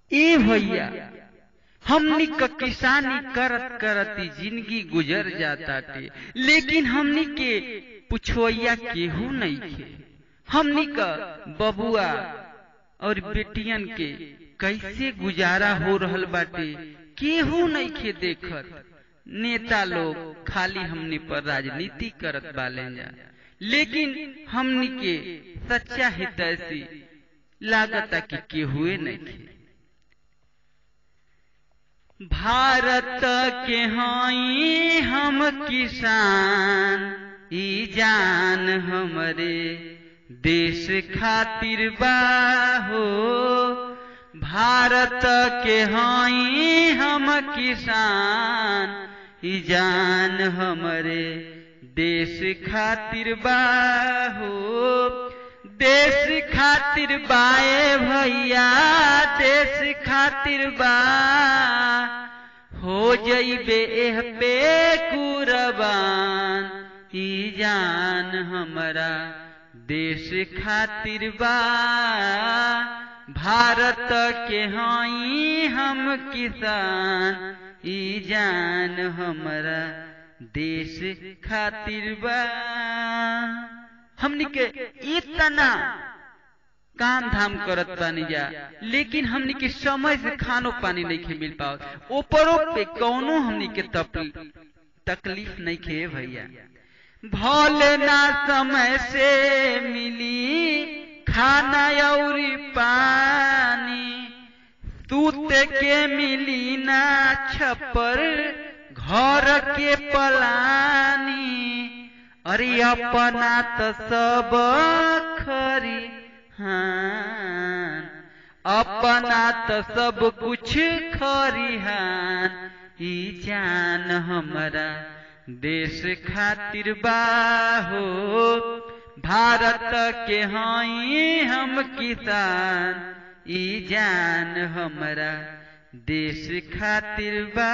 ए भैया हमनी क किसानी करत करती जिंदगी गुजर जाताटे लेकिन हमनी के पुछवैया केहू नहीं खे हमनी क बबुआ और बेटियन के कैसे गुजारा हो रहल बाटे केहू नहीं खे देखत नेता लोग खाली हमनी पर राजनीति करत बाले जा लेकिन हमनी के सच्चा हितैषी लागता कि केहुए नहीं खे भारत के हाई हम किसान ई जान हमरे देश खातिर बाहो भारत के हाई हम किसान ई जान हमरे देश खातिर बाहो देश खातिर बाए भैया देश खातिर बा हो जइबे एह पे कुरबान ई जान हमरा देश खातिर बा भारत के हाई हम किसान ई जान हमरा देश खातिर बा हमनी के इतना काम धाम करत बानी जा लेकिन हमनी के समय से खानो पानी नहीं खे मिल पाओ ऊपरों पे कौनो हमनी के तकलीफ नहीं खे भैया भले ना समय से मिली खाना और पानी सूते के मिली ना छपर घर के पलानी अरे अपना तो सब खरी हान अपना तो सब कुछ खरिहान ई जान हमरा देश खातिर बाहो भारत के हाई हम किसान ई जान हमरा देश खातिर बा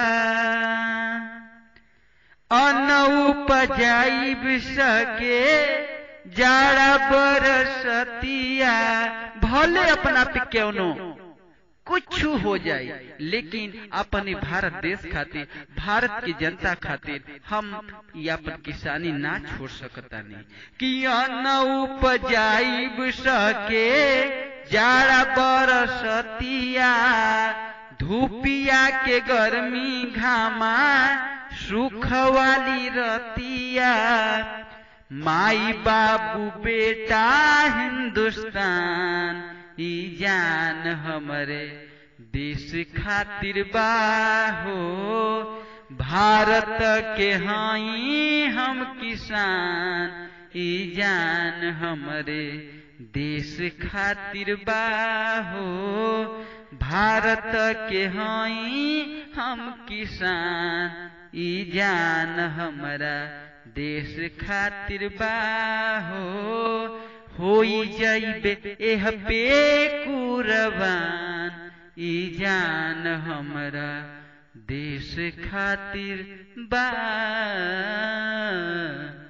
अन्न उपजाइब सके जाड़ा बरसतिया भले अपना पे क्यों कुछ हो जाए लेकिन अपने भारत देश खातिर भारत की जनता खातिर हम ये अपन किसानी ना छोड़ सकता नहीं कि अन्न उपजाइब सके जाड़ा बरसतिया धूपिया के गर्मी घामा सुख वाली रतिया माई बाबू बेटा हिंदुस्तान ई जान हमरे देश खातिर बाहो भारत के हाई हम किसान ई जान हमरे देश खातिर बाहो भारत के हाई हम किसान ई जान हमरा देश खातिर बाहो होई जाइबे एह पे कुरबान ई जान हमरा देश खातिर बा